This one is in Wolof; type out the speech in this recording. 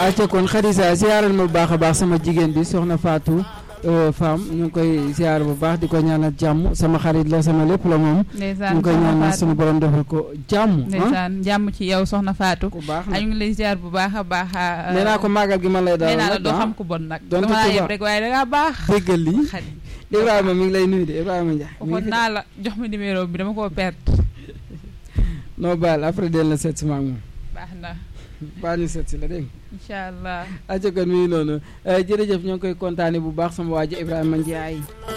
acca kon Khadija siyaaral ma bu baax a baax sama jigéen bi soxna Fatou Femme ñu ngi koy siyaar bu baax di ko ñaanal jàmm sama xarit la sama lépp la moom. ndeysaan ñu ngi koy ñaanal suñu borom defal ko jàmm. ndeysaan jàmm ci yow soxna Fatou. ku baax ñu ngi lay ziar bu baax a baax. nee naa ko màggal gi man lay dalal nee naa la nag doo ah. xam ku bon nag. donte dama laa tubaab. yeb rek waaye da ngaa baax. déggal lii xarit Ibrahima mi ngi lay nuyu de Ibrahima Ndiaye. mi ngi waxoon fi naa la jox ma numéro bi dama koo perte. noo baal après del na seet si ma ak moom baax na baal ñu seet si la dégg nga. incha allah. acca kon mi ngi noonu jërëjëf ñoo ngi koy kontaane bu baax sama waa ji Ibrahima Ndiaye